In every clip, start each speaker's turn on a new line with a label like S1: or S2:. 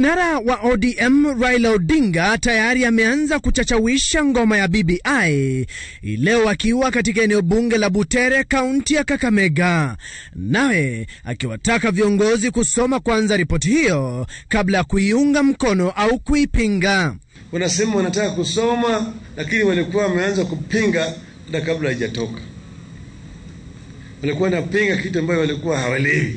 S1: Kinara wa ODM Raila Odinga tayari ameanza kuchachawisha ngoma ya BBI leo akiwa katika eneo bunge la Butere, kaunti ya Kakamega, nawe akiwataka viongozi kusoma kwanza ripoti hiyo kabla ya kuiunga mkono au kuipinga.
S2: Wanasema wanataka kusoma, lakini walikuwa wameanza kupinga hata kabla haijatoka. Walikuwa wanapinga kitu ambayo walikuwa hawaelewi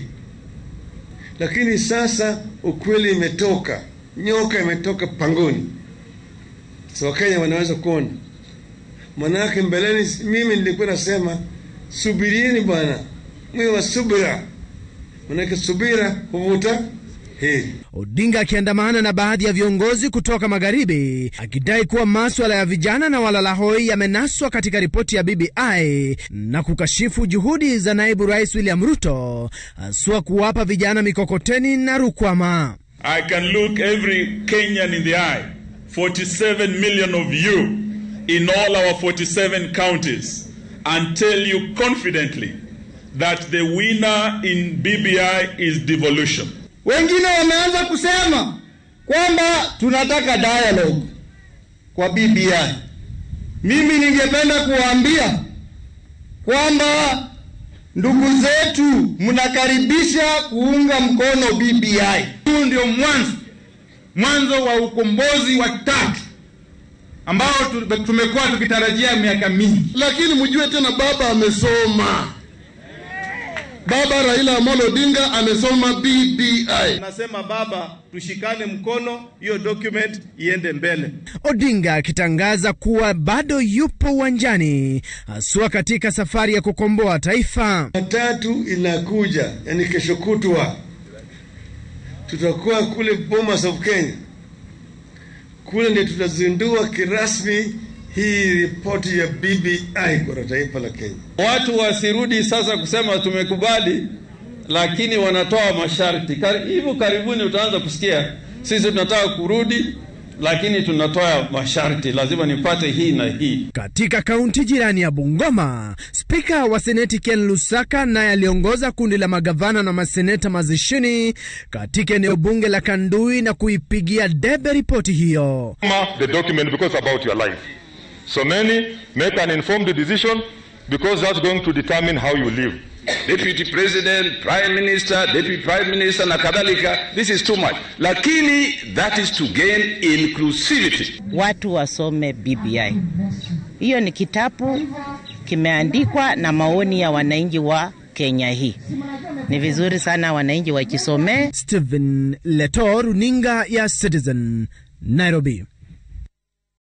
S2: lakini sasa ukweli imetoka, nyoka imetoka pangoni. So Wakenya wanaweza kuona. Manake mbeleni, mimi nilikuwa nasema subirieni bwana, mwe wa subira, manake subira huvuta heri.
S1: Odinga akiandamana na baadhi ya viongozi kutoka magharibi akidai kuwa maswala ya vijana na walalahoi yamenaswa katika ripoti ya BBI na kukashifu juhudi za naibu rais William Ruto haswa kuwapa vijana mikokoteni na rukwama.
S3: I can look every Kenyan in the eye 47 million of you in all our 47 counties and tell you confidently that the winner in BBI is devolution.
S4: Wengine wameanza kusema kwamba tunataka dialogue kwa BBI. Mimi ningependa kuwaambia kwamba ndugu zetu, mnakaribisha kuunga mkono BBI.
S5: Huu ndio mwanzo mwanzo wa ukombozi wa tatu ambao tumekuwa tukitarajia miaka mingi,
S6: lakini mjue tena baba amesoma. Baba Raila Amolo Odinga amesoma BBI.
S7: Nasema baba, tushikane mkono, hiyo document iende mbele.
S1: Odinga akitangaza kuwa bado yupo uwanjani haswa katika safari ya kukomboa taifa.
S2: Tatu inakuja, yani kesho kutwa tutakuwa kule Bomas of Kenya, kule ndio tutazindua kirasmi hii ripoti ya BBI kwa taifa la Kenya.
S8: Watu wasirudi sasa kusema tumekubali, lakini wanatoa masharti. Hivyo karibuni utaanza kusikia sisi tunataka kurudi, lakini tunatoa masharti, lazima nipate hii na hii.
S1: Katika kaunti jirani ya Bungoma, spika wa seneti Ken Lusaka naye aliongoza kundi la magavana na maseneta mazishini katika eneo bunge la Kandui na kuipigia debe ripoti hiyo.
S9: The document because about your life. So many make an informed decision because that's going to determine how you live.
S10: Deputy President, Prime Minister, Deputy Prime Minister na kadhalika, this is too much. Lakini that is to gain inclusivity.
S11: Watu wasome BBI. Hiyo ni kitabu kimeandikwa na maoni ya wananchi wa Kenya hii. Ni vizuri sana wananchi wakisomee.
S1: Stephen Leto, runinga ya Citizen, Nairobi.